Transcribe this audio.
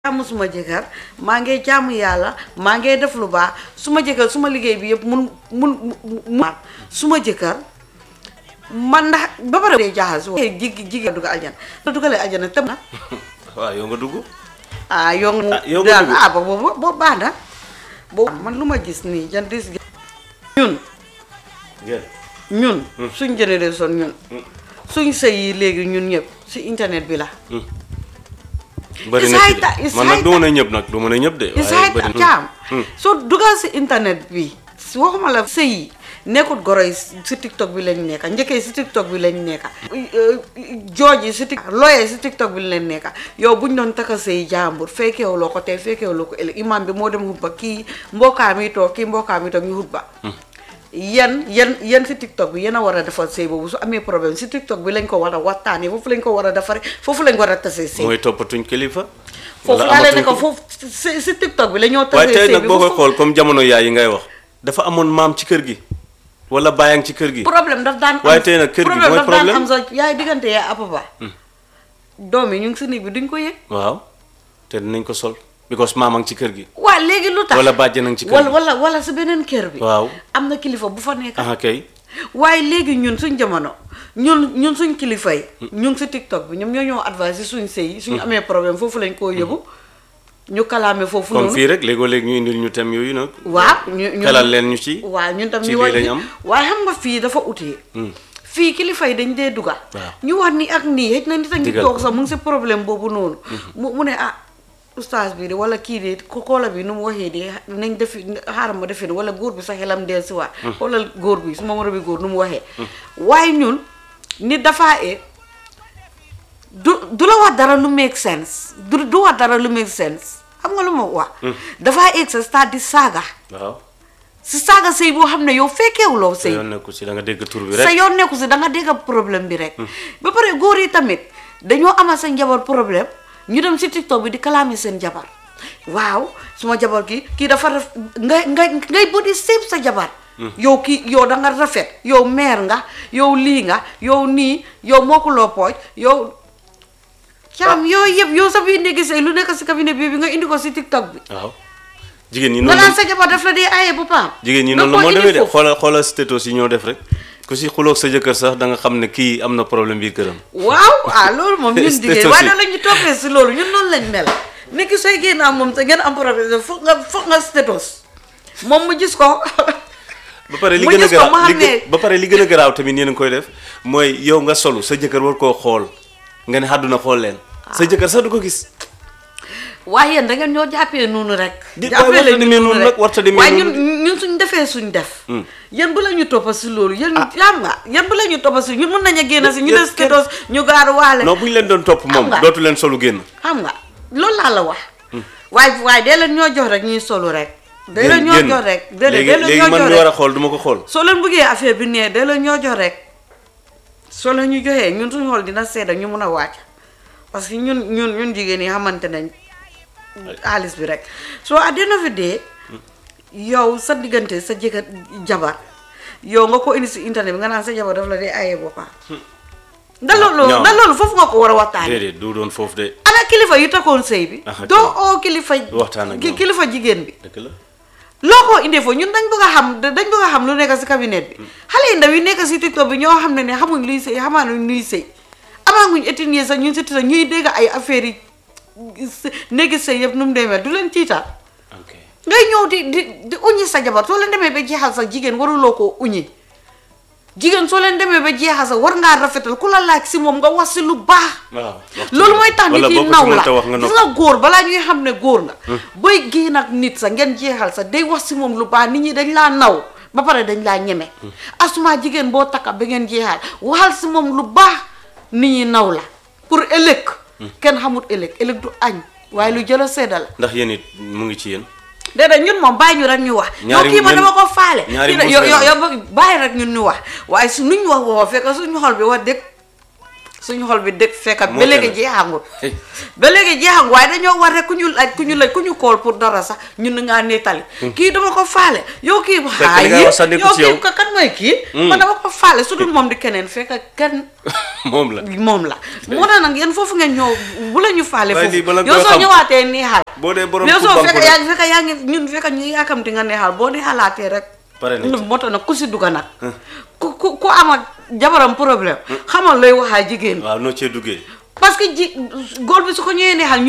jaamu suma jëkkër maa ngi jaamu yàlla maa ngi def lu baax suma jëkkër suma liggéey bi yëpp mun mun mu suma jëkkër man ndax ba pare dee jaaxal su jig jigéen dugg aljana la dugalee aljana tëm na waaw yow nga dugg ah yow Ah, yow nga daal dugg. ah boobu boobu baax na boobu man lu ma gis nii jan dis ñun ngeen ñun suñ génération ñun suñ sëy yi léegi ñun ñëpp si internet bi la bëri na ci Isaay ta- de man nag isaay du ta- ma ne ñëpp nag du ma ne ñëpp de isaay bëri na. caam Hmm. soo dugal si internet bi si waxuma la sëy yi nekkut goro yi si tiktok bi lañ nekka njëkkee si tiktok bi lañ nekka jooj yi si tik looyee si tiktok bi lañ nekka yow buñ doon taka sëy jàmbur fekkeewuloo ko tey fekkeewuloo ko ëllëg imam bi moo dem xutba kii mbokkaa mi toog kii mbokkaa mi toog ñu xutba yan yan yan si tiktok bi yéen a war a defar sëy boobu su amee problème si tiktok bi lañ ko war a waxtaanee foofu lañ ko war a defaree foofu lañ war a tasee sëy mooy toppatuñ kilifa. foofu wala laa leen ne amatuñ ko foofu si si tiktok bi la ñoo waaye tasee tey sëy nag bi boo koy foofu xool comme jamono yaay yi ngay wax dafa amoon maam ci kër gi wala baayang ci kër gi. problème daf daan am waaye tey nag kër gi mooy daf daan problème. am sax yaay diggante yaa apapa doom yi ñu ngi si néeg bi duñ ko yëg waaw te dinañ ko sol because maamang ci kër gi. waa léegi lu tax wala bàjjenang ci kër wala gi. wala wala si beneen kër bi waaw am na kilifa bu fa nekk aha kay. waaye léegi ñun suñ jamono ñun ñun suñ kilifa yi ñu ngi si tiktok bi ñoom ñoo ñoo advice si suñ sëy yi suñu amee problème foofu lañ koo yóbbu ñu kalaame foofu comme noonu fii rek léegoo léegi ñu indil ñu tem yooyu nag. waaw ñu ñu xelal leen ñu ci. waaw ñun tam ci ñu lii war lañ am. waaye xam nga fii dafa utee fii kilifa yi dañ dee dugal Waaw. ñu wax ni ak nii xëj na nit a ngi Digal toog ko. sax mu ngi si problème boobu noonu mu mu ne ah oustaz bi de wala kii de ko koola bi nu mu waxee de nañ defi xaaral ma defi ne wala góor bi sa xelam del si waat wala góor bi su ma moro bi góor nu mu waxee waaye ñun nit dafaa e du du la wax dara lu make sense du du wax dara lu make sense xam nga lu ma wax dafaa eeg sa stade di saaga waaw. si saaga sëy boo xam ne yow fekkeewuloo sa sëy yoon nekku si da nga dégg tur bi sa rek. yoon nekku si da nga dégg problème bi rek ba pare góor yi tamit dañoo amal seen jabar problème ñu dem si tiktok bi di kalaame seen jabar waaw suma jabar kii kii dafa raf ngay ngay ngay body shape sa jabar yow kii yow da nga rafet yow meer nga yow lii nga yow nii yow mokkuloo pooj yow caam yooyu yëpp yow sa biir ndéegi sëy lu nekk si cabinet bi bi nga indi ko si tiktok bi waaw. jigéen ñi nga noonu naan sa jabar daf la dee aaye bu paam jigéen ñi nga noonu la ko moo indi demee de foofu. xoolal xoolal status yi ñoo def rek ku si xuloog sa jëkkër sax da nga xam ne kii am na problème biir këram. waaw ah loolu moom ñun Status jigéen yi. waaye noonu la ñu toppee si loolu ñun noonu lañ mel nekki sooy génn am moom te ngeen am problème foog nga foog nga status moom mu gis ko ba pare li mu gën a gis ko garaaw mu li xam gën- ne ba pare li gën a garaaw tamit yéen a ngi koy def mooy yow nga solu sa jëkkër war koo xool nga ne àdduna xool leen. sa jëkkër sax du ko gis. waaye yéen da ngeen ñoo jàppee noonu rek Di- jàppee waaye warta leen demee noonu noonu rek nag, warta demee waaye ñun noonu ñun suñ defee suñ def yéen bu la ñu toppa si loolu yéen xam nga yéen bu la ñu toppa si ñun mën nañ a génn si ñu yéen des status ñu gaaru waale non bu ñu leen doon topp moom nga. dootu leen solu génn. xam nga loolu laa la wax waaye waaye dee leen ñoo jox rek ñuy solu rek dee leen génn ñoo génn. jox rek dee léegi leen léegi ñoo man jox mi rek war a xool du ma ko xool. soo leen bëggee affaire bi nee da la ñoo jox rek soo leen ñu joxee ñun suñu xool dina sedda ñu mun a wàcc parce que ñun ñun ñun jigéen yi xamante nañ xaalis bi rek soo at the end of the day yow sa diggante sa jëkkër jabar yow nga ko indi si internet bi nga naan sa jabar daf la dee aye boppam ndax loolu ñaaw. ndax loolu foofu nga ko war a waxtaane déedéet du doon foofu de ana kilifa yu takkoon sëy bi Ah, doo ok. oo kilifa Waxtaan ak ki- ñoom. kilifa jigéen bi dëgg la. loo ko indee foofu ñun dañ bëgg a xam dañ bëgg a xam lu nekk si cabinet bi xale yi ndaw yi nekk si tiktok bi ñoo xam ne ne xamuñ luy sëy xamaanuñ luy sëy amaaguñ étudier sax ñun si tiktok ñuy dégg ay affaires yi s- néegi sëy yëpp nu mu demee du leen tiital ok ngay ñëw di di di uñi sa jabar soo leen demee ba jeexal sax jigéen waruloo koo uñi jigéen soo leen demee ba jeexal sax war ngaa rafetal ku la laaj si moom nga wax si lu baax waaw. waxtu loolu bi. mooy tax nit wala yi boo ko naw ci la mënta wax nga gis nopp. nga góor balaa ñuy xam ne góor nga booy génn ak nit sa ngeen jeexal sa day wax si moom lu baax nit ñi dañ laa naw ba pare dañ laa ñeme asuma jigéen boo takka ba ngeen jeexal waxal si moom lu baax nit ñi naw la pour ëllëg kenn xamut ëllëg ëllëg du añ waaye lu jëla sedda la ndax yéen it mu ngi ci yéen. déedéet ñun moom bàyyi ñu rek ñu wax yow Ñaari kii ma ñun- dama ko faale ñaari kii na muus yow lañu yow am. yow bàyyi rek ñun ñu wax waaye su nuñ wax woo fekk suñu xol bi wax dëgg suñu xol bi dëkk fekkat Moo ba léegi tane. jeexangut Hey. ba léegi jeexangut waaye dañoo war rek ku ñu laaj ku ñu laaj ku ñu kool pour dara sax ñun na ngaa nettali kii dama ko faale yow kii Fekk li ngay wax sax nekkul yow ci yow. kii ka kan mooy kii man dama ko faale su dul moom di keneen fekk kenn moom la moom la moo tax nag yéen foofu ngeen ñëw bu la ñu faale Waaye lii foofu bala nga yow koy soo xam. ñëwaatee neexal boo dee borom yow ku soo banku fekk rek. yaa ngi fekk yaa ngi ñun fekk ñu yaakamti nga neexal boo neexalaatee rek Pare nañ ci. moo tax nag ku si dugga nag ku ku ku am ak jabaram problème xamal looy waxaa jigéen waaw noo cee duggee parce que ji góor bi su ko ñëwee neexal